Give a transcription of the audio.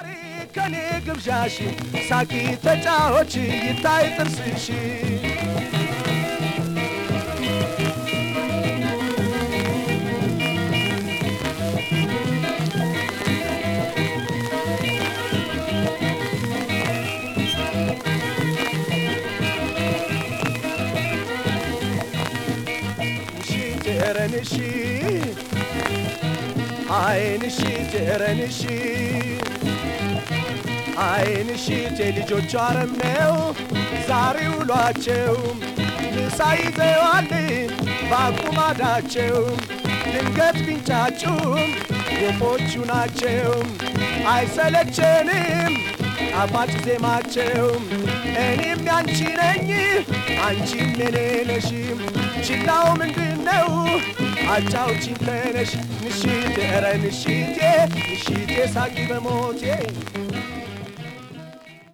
ዛሬ ከኔ ግብዣሽ ሳቂ ተጫዎች ይታይ ጥርስሽ ጀረንሺ አይንሺ ጀረንሺ አይንሺ የልጆቹ አረም ነው ዛሬ ውሏቸው ምሳ ይዘዋል ባቁማዳቸው ድንገት ቢንጫጩም ወፎቹ ናቸው አይሰለቸንም ጣፋጭ ዜማቸው እኔም ያንቺ ነኝ አንቺም የኔ ነሽ ችላው ምንድን ነው አጫውቺኝ ተነሽ ንሽቴ ኧረ ንሽቴ ንሽቴ ሳቂ በሞቴ